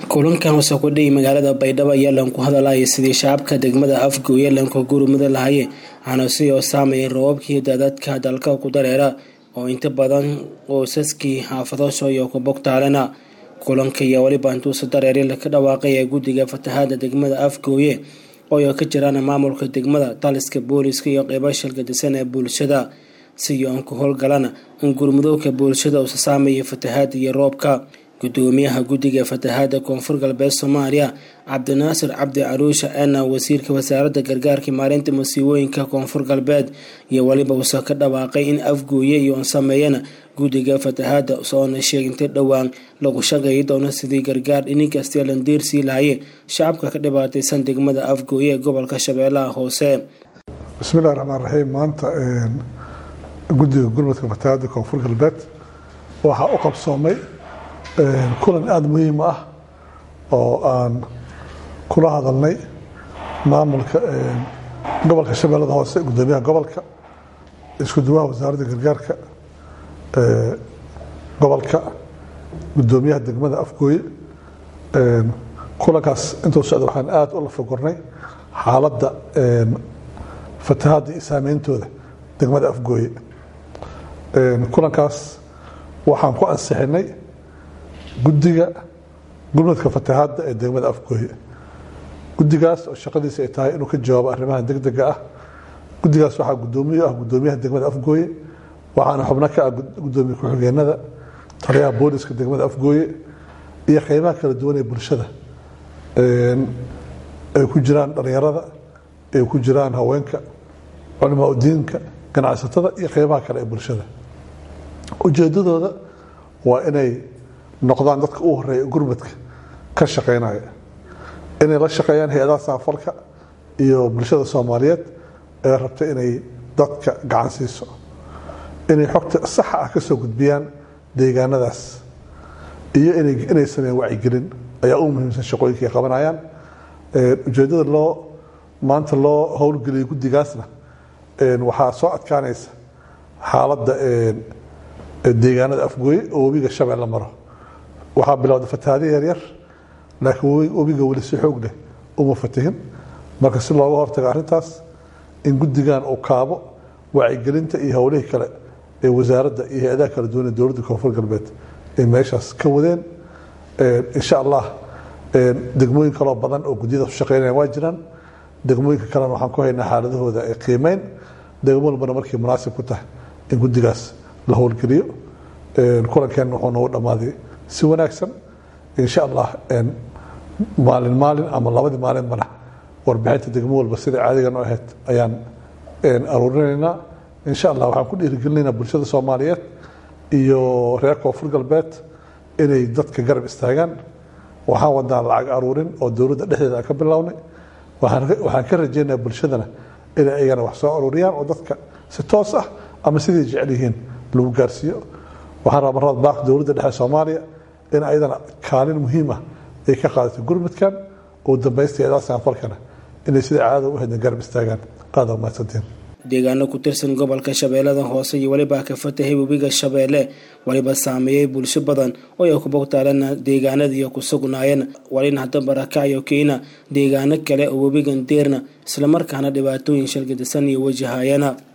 kulankan hoose ku dhihi magaalada baydhabo ayaa lanku hadalaya sidii shacabka degmada afgooye lanka gurmada lahaye hanasi oo saameeyay roobabkii daadadka dalka ku dareera oo inta badan qoysaskii xaafadasho iyo kubogtaalena kulanka ayaa weliba intuusa dareeri laka dhawaaqay ee guddiga fatahaada degmada afgooye oo ay ka jiraan maamulka degmada taliska booliska iyo qeybo shilgadisan ee bulshada si aan ku howlgalana in gurmudowka bulshada uusa saameeyay fatahaada iyo roobka gudoomiyaha guddiga fatahaada koonfur galbeed soomaaliya cabdinaasir cabdi caruusha eena wasiirka wasaaradda gargaarka maalinta masiibooyinka koonfur galbeed iyo weliba uusa ka dhawaaqay in afgooye iyo on sameeyana guddiga fatahaada soona sheegintay dhowaan lagu shaqeeyi doono sidii gargaar dhininkastee landiirsii lahaye shacabka ka dhibaataysan degmada afgooye ee gobolka shabeellaha hoose bismillahi raxmaan raxiim maanta guddiga gurmadka fatahaada koonfur galbeed waxaa u qabsoomay kulan aada muhiim ah oo aan kula hadalnay maamulka gobolka shabeellada hoose gudoomiyaha gobolka isku duwaha wasaaradda gargaarka gobolka gudoomiyaha degmada afgooye kulankaas intuu socda waxaan aada u lafagornay xaaladda fatahaadda iyo saameyntooda degmada afgooye kulankaas waxaan ku ansixinay guddiga gurmadka fatahaadda ee degmada afgooye guddigaas oo shaqadiisa ay tahay inuu ka jawaabo arrimaha degdega ah guddigaas waxaa gudoomiye ah gudoomiyaha degmada afgooye waxaana xubno ka ah gudoomiye ku-xigeenada taliyaha booliska degmada afgooye iyo qeybaha kala duwan ee bulshada ay ku jiraan dhalinyarada ay ku jiraan haweenka culimaa udiinka ganacsatada iyo qeybaha kale ee bulshada ujeedadooda waa inay noqdaan dadka u horeeya gurmadka ka shaqeynaya inay la shaqeeyaan hay-adaha saafalka iyo bulshada soomaaliyeed ee rabta inay dadka gacan siiso inay xogta saxa ah ka soo gudbiyaan deegaanadaas iyo inay sameeyaan wacyigelin ayaa u muhiimsan shaqooyinka ay qabanayaan ujeedada loo maanta loo howlgeliyay guddigaasna waxaa soo adkaanaysa xaaladda deegaanada afgooye oo webiga shabeelle maro waxaa bilowda fatahaado yaryar laakiin webiga weli si xoog leh uma fatihin marka si looga hortago arrintaas in guddigan uu kaabo wacyigelinta iyo howlihii kale ee wasaaradda iyo hay-adaha kala duwan ee dowladda koonfur galbeed ay meeshaas ka wadeen insha allah degmooyin kaloo badan oo guddiyadaas u shaqeynaya waa jiraan degmooyinka kalena waxaan ku haynaa xaaladahooda ee qiimeyn degmo walbana markay munaasib ku tahay in guddigaas la howlgeliyo kulankeenna wuxuu noogu dhammaaday si wanaagsan insha allah maalin maalin ama labadii maalinbana warbixinta degmo walba sida caadigan u ahayd ayaan aruurinaynaa insha allah waxaan ku dhiirigelinaynaa bulshada soomaaliyeed iyo reer koonfur galbeed inay dadka garab istaagaan waxaan wadnaa lacag aruurin oo dowladda dhexdeeda aan ka bilownay waxaan ka rajaynayaa bulshadana inay ayagana wax soo aruuriyaan oo dadka si toos ah ama siday jecel yihiin lagu gaarsiiyo waxaan rabaa marada baaq dowladda dhexe soomaaliya in ayadana kaalin muhiim ah ay ka qaadato gurmudkan oo dambaysta eedaa saanfalkana inay sida caadada u hedna garab istaagaan aada mahadsantiin deegaano ku tirsan gobolka shabeellada hoose iyo weliba ka fatahay webiga shabeelle weliba saameeyey bulsho badan oo ay ku bogtaalana deegaanada iyo ku sugnaayeen walina hadda barakacayo keena deegaano kale oo webigan deerna islamarkaana dhibaatooyin shalgadisan iyo wajahayana